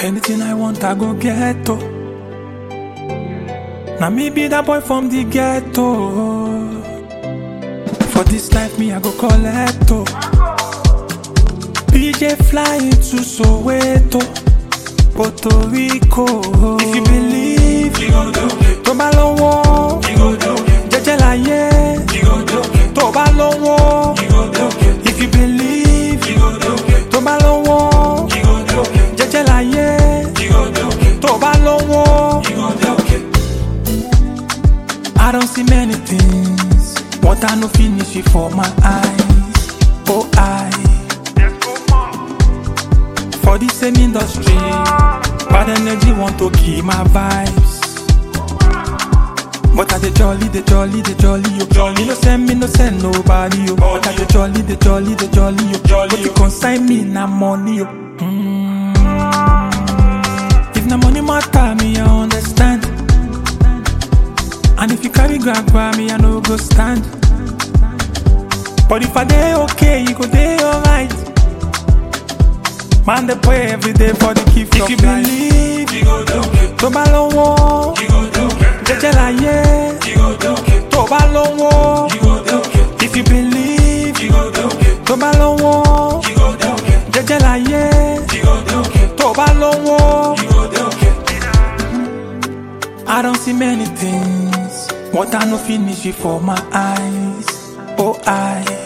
Anything I want, I go get to. Now me be that boy from the ghetto. For this life, me I go collect to. PJ flying to Soweto, Puerto Rico. If you believe, You go do it. tó bá lọ́wọ́, You go do it. jẹ́jẹ́ láyé. You go do it. Tó bá lọ́wọ́, You go do it. if you believe, You go do it. tó bá lọ́wọ́, You go do it. jẹ́jẹ́ láyé. You go do it. Tó bá lọ́wọ́. You go do it. I don't see many things. What I no finish it for my eyes. Oh, I. For the same industry, bad energy want to kill my vibes. But I the jolly, the jolly, the jolly, yo. Jolly no send me, no send nobody, yo. But I the jolly, the jolly, the jolly, yo. Jolly, But you yo. consign me na money, yo. Mm. If na money matter, me I understand. And if you carry grab grab me, I no go stand. But if I dey okay, you go dey alright. Man, they pray every day for the gift If of you life. believe, you go do it. Tó bá lọ́wọ́, You go do it. jẹ́jẹ́ láyé. You go do it. Tó bá lọ́wọ́, You go do it. if you believe. You go do it. Tó bá lọ́wọ́, You go do it. jẹ́jẹ́ láyé. You go do it. Tó bá lọ́wọ́. You go do it. I don't see many things. What I no finish it for my eyes. Oh, I.